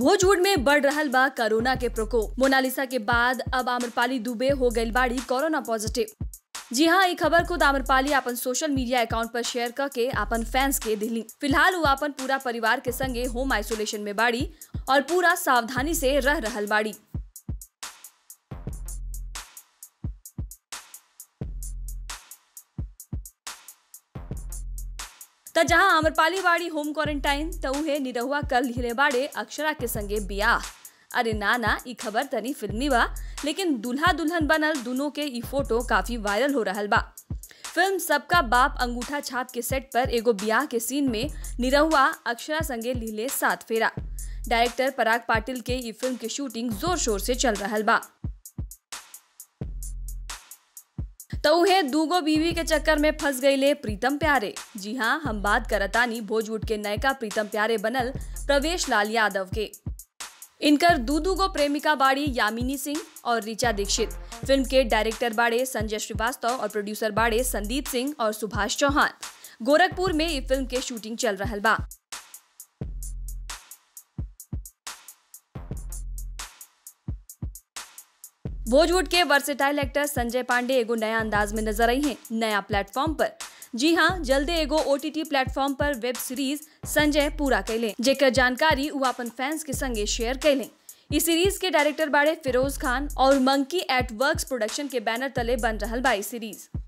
भोजपुर में बढ़ रहल बा कोरोना के प्रकोप मोनालिसा के बाद अब आम्रपाली दुबे हो गई बाड़ी कोरोना पॉजिटिव जी हाँ ये खबर खुद आम्रपाली अपन सोशल मीडिया अकाउंट पर शेयर करके अपन फैंस के दिली फिलहाल वो अपन पूरा परिवार के संगे होम आइसोलेशन में बाड़ी और पूरा सावधानी से रह रहल बाड़ी त जहां आम्रपाली बाड़ी होम क्वारंटाइन त उहे निरहुआ कल लिहले बाड़े अक्षरा के संगे बियाह अरे ना ना ई खबर तनी फिल्मी बा लेकिन दूल्हा दुल्हन बनल दोनों के ई फोटो काफी वायरल हो रहल बा फिल्म सबका बाप अंगूठा छाप के सेट पर एगो ब्याह के सीन में निरहुआ अक्षरा संगे लिहले सात फेरा डायरेक्टर पराग पाटिल के ई फिल्म के शूटिंग जोर शोर से चल रहल बा तो उहे दूगो बीवी के चक्कर में फंस गईले प्रीतम प्यारे जी हाँ हम बात करतानी भोजपुर के नयका प्रीतम प्यारे बनल प्रवेश लाल यादव के इनकर दू दूगो प्रेमिका बाड़ी यामिनी सिंह और रिचा दीक्षित फिल्म के डायरेक्टर बाड़े संजय श्रीवास्तव और प्रोड्यूसर बाड़े संदीप सिंह और सुभाष चौहान गोरखपुर में ये फिल्म के शूटिंग चल रहल बा बॉलीवुड के वर्सेटाइल एक्टर संजय पांडे एगो नया अंदाज में नजर आई हैं नया प्लेटफॉर्म पर जी हाँ जल्दे एगो ओटीटी प्लेटफॉर्म पर वेब सीरीज संजय पूरा कैले जेकर जानकारी वो अपन फैंस के संगे शेयर कैले इस सीरीज के डायरेक्टर बाड़े फिरोज खान और मंकी एट वर्क्स प्रोडक्शन के बैनर तले बन रहल बा ई सीरीज